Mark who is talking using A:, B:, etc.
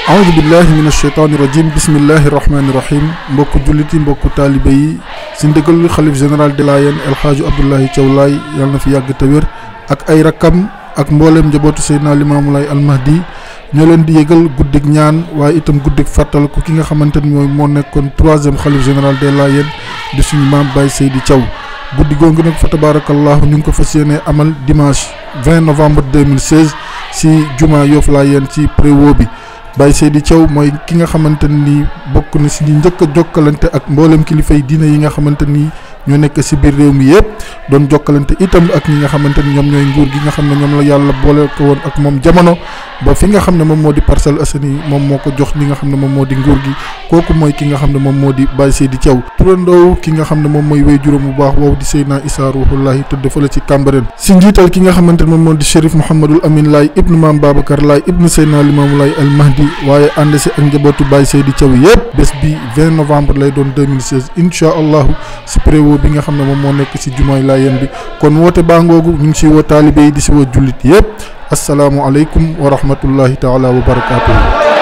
A: aoudu billahi min asheytaani rajim bismillahi rahmaani rahim mbokku jullit yi mbokku taalibe yi si ndigal xalif général de Layène El Hadj Abdoulaye Thiaw Laye yàlla na fi yàgg te wér ak ay rakkam ak mbooleem njabootu Seydina Limaamu Laay almahdi ñoo leen di yëgal guddig ñaan waaye itam guddig fàttaliku ki nga xamante ni mooy moo nekkoon troisième xalif général de Layène di suñu maam Baye Seydi Thiaw guddi googu nag fa tabarakallahu ñu ngi ko fas yéene amal dimanche 20 novembre 2016 si juma Yoff Layène ci préwo bi Baye Seydi Thiaw mooy ki nga xamante ni bokk na si ñi njëkk a jokkalante ak mboolem kilifay diine yi nga xamante ni ñoo nekk si biir réew mi yëpp doon jokkalante itam ak ñi nga xamante ni ñoom ñooy nguur gi nga xam ne ñoom la yàlla boole ko woon ak moom jamono ba fi nga xam ne moom moo di Parcelles Assainies moom moo ko jox li nga xam ne moom moo di nguur gi kooku mooy ki nga xam ne moom moo di Baye Seydi Thiaw turandoow ki nga xam ne moom mooy wéy juróom bu baax woowu di Seydina Issa Ruhullahi tëdd fële ci Cambérène si njiital ki nga xamante ne moom moo di Chérif Mouhamadul Amin Laye ibnu Maam Babacar Laye ibnu Seydina Limaamu Laye al Mahdi waaye ànd si ak njabootu Baye Seydi Thiaw yëpp bés bi 20 novembre lay doon 2016 incha allahu si préwo bi nga xam ne moom moo nekk si jumaay Layène bi kon woote baa ngoogu ñu ngi si woo taalibe yi di si woo jullit yëpp asalaamualeykum wa rahmatullahi taala wa barakaatuhu